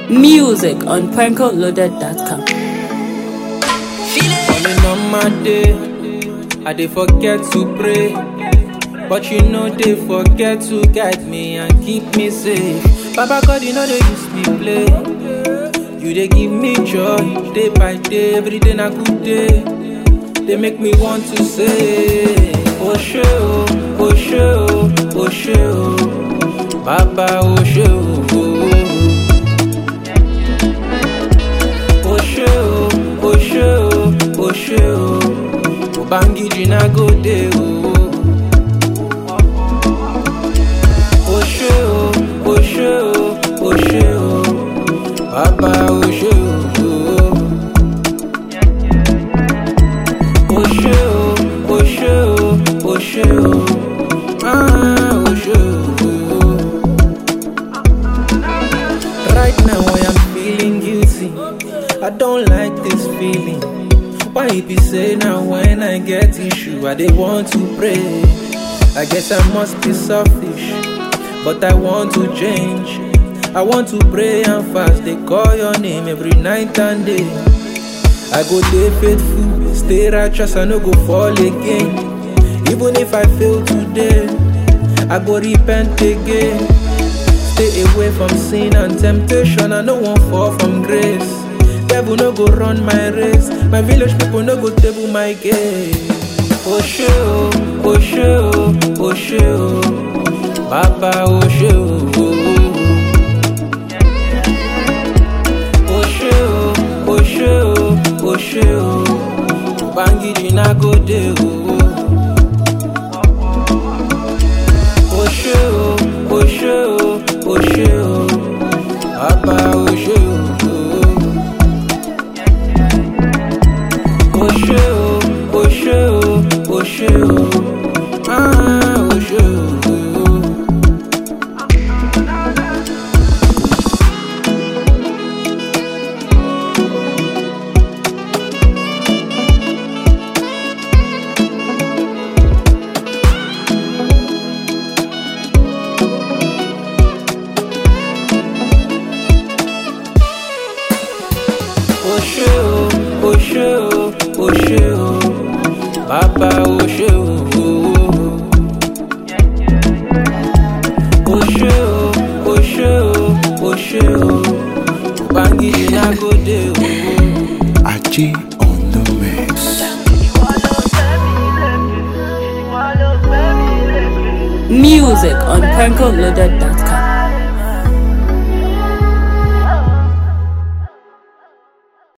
Music on prankoloaded.com. Falling on my day, I dey forget to pray. But you know they forget to guide me and keep me safe. Baba God, you know they use me play. You they give me joy day by day, every day na good day. They make me want to say, Oh shey oh, oh shey oh, oh shey oh, Baba oh shey oh. Oh shey oh, oh shey oh, oh shey oh, Ubangiji na go dey oh. Oh shey oh, oh shey oh, oh shey oh, Baba oh shey oh. Oh shey oh, oh shey oh, oh shey oh, ah oh shey oh. Right now I am feeling guilty. I don't like this feeling. Why it be say now when I get issue, I dey want to pray. I guess I must be selfish, but I want to change. I want to pray and fast. They call your name every night and day. I go dey faithful, stay righteous, I no go fall again. Even if I fail today, I go repent again. Stay away from sin and temptation, I no wan fall from grace. Devil no go run my race, my village people no go table my game. Oh shey oh, oh shey oh, oh shey oh, Baba oh shey oh. Oh shey oh, oh shey oh, oh shey oh, Ubangiji na go dey oh. Oh shey oh, oh shey oh, oh shey oh, Baba oh shey oh. Oh shey oh, oh shey oh, oh shey oh, ah oh shey oh. Oh ṣé o, oh ṣé o, oh ṣé o, bàbá oh ṣé o. Oh ṣé o, oh ṣé o, oh ṣé o, Ubangiji na go dey o. Aji on the mix. Music on prankoloaded.com.